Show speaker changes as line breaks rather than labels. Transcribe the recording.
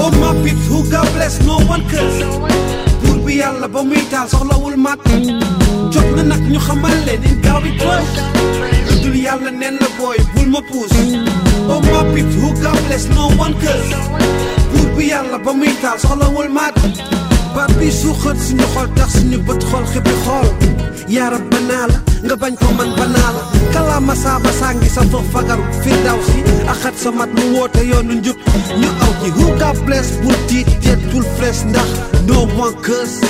oh my peeps who God bless no one curse buur bi yàlla ba muy taal soxlawul mat jot na nag ñu xamal leen in gaaw bi tooy dul yàlla nen la booy bul ma puus oh my peeps who God bless no one curse buur bi yàlla ba muy taal soxlawul mat baat bi suuxat suñu xol tax suñu bët xol xibbi xool yaarab banaa la nga bañ ko man banaa la kalaama saaba sàngi sa foof fagaru firdaw si axat sa mat mu woote yoonu njub ñu aw ci who God bless bul tiit teet bul flees ndax no one curse